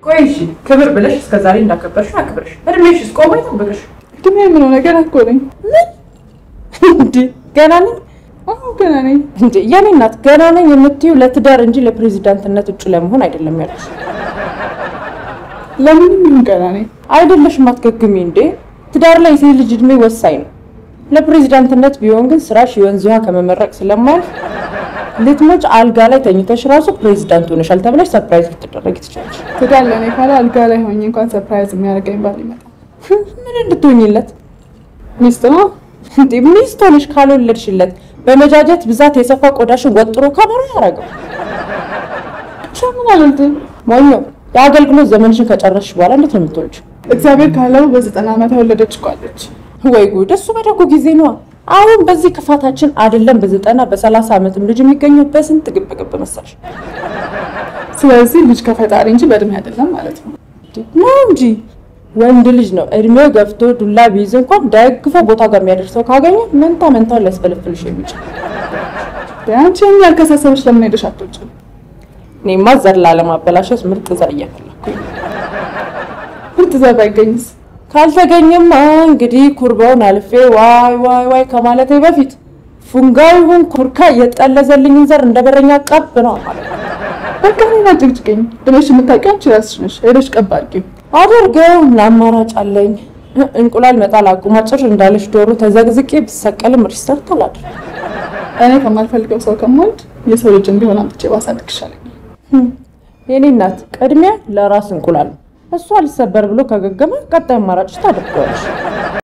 ቆይ እሺ፣ ክብር ብለሽ እስከዛሬ እንዳከበርሽ አክብርሽ፣ እድሜሽ እስቆሞ ይጠብቅሽ። እድሜ የምለው ነገር እኮ ነኝ። እንዴ ገና ነኝ አዎ ገና ነኝ። እንዴ የኔ እናት ገና ነኝ የምትይው ለትዳር እንጂ ለፕሬዚዳንትነት እጩ ለመሆን አይደለም ያልኩሽ። ለምን ይሁን ገና ነኝ። አይደለሽም አትገግሚ እንዴ። ትዳር ላይ የሴት ልጅ እድሜ ወሳኝ ነው። ለፕሬዚዳንትነት ቢሆን ግን ስራሽ የወንዝ ውሃ ከመመረቅ ስለማያልፍ ልትሞች አልጋ ላይ ተኝተሽ ራሱ ፕሬዚዳንት ሆነሻል ተብለሽ ሰርፕራይዝ ልትደረጊ ትችላለሽ። ትዳር ለእኔ ካለ አልጋ ላይ ሆኜ እንኳን ሰርፕራይዝ የሚያደርገኝ ባል ይመጣል። ምን እንድትሆኝለት ሚስት ነው። እንዴ ሚስት ሆነሽ ካልወለድሽለት በመጃጀት ብዛት የሰፋ ቆዳሽን ወጥሮ ከበሮ ያደረገው ብቻ ምን አልወልድም። ሞኞ የአገልግሎት ዘመንሽን ከጨረስሽ በኋላ እንዴት ነው የምትወልጂው? እግዚአብሔር ካለው በዘጠና ዓመት የወለደች እኮ አለች። ወይ ጉድ! እሱ በደጉ ጊዜ ነዋ። አሁን በዚህ ክፋታችን አይደለም በዘጠና በሰላሳ ዓመትም ልጅ የሚገኘው በስንት ግብግብ መሰልሽ ስለዚህ ልጅ ከፈጣሪ እንጂ በእድሜ አይደለም ማለት ነው። ነው እንጂ ወንድ ልጅ ነው እድሜው ገፍቶ ዱላ ቢይዝ እንኳን ደግፎ ቦታ ጋር የሚያደርሰው ካገኘ መንታ መንታውን ሊያስፈልፍልሽ የሚችል አንቺ ይህን ያልከሳሰበች ለምን ሄደሽ አትወጪም? እኔማ ዘር ላለማበላሸት ምርጥ ዘር እያፈላኩኝ ነው። ምርጥ ዘር ባይገኝስ? ካልተገኘማ እንግዲህ ኩርባውን አልፌ ዋይ ዋይ ዋይ ከማለቴ በፊት ፉንጋ ይሁን ኩርካ የጠለዘልኝን ዘር እንደ በረኛ ቀብ ነው ማለት ነው። በቃ እኔን አጭቅጭቅኝ። እድሜሽ የምታውቂው አንቺ እራስሽ ነሽ። ሄደሽ ቀብ አድርጊው። አድርገው ምን አማራጭ አለኝ? እንቁላል መጣል አቁማ ጭር እንዳለች ዶሮ ተዘግዝቄ ብሰቀልም ሪሰርት አላድርግ። እኔ ከማልፈልገው ሰው ከሞልድ የሰው ልጅ እንዲሆን አምጥቼ ባሳድግ ይሻለኛል። የኔ እናት ቅድሚያ ለራስ እንቁላል ነው። እሱ አልሰበር ብሎ ከገገመ ቀጣይ አማራጭ ታደርገዋለሽ።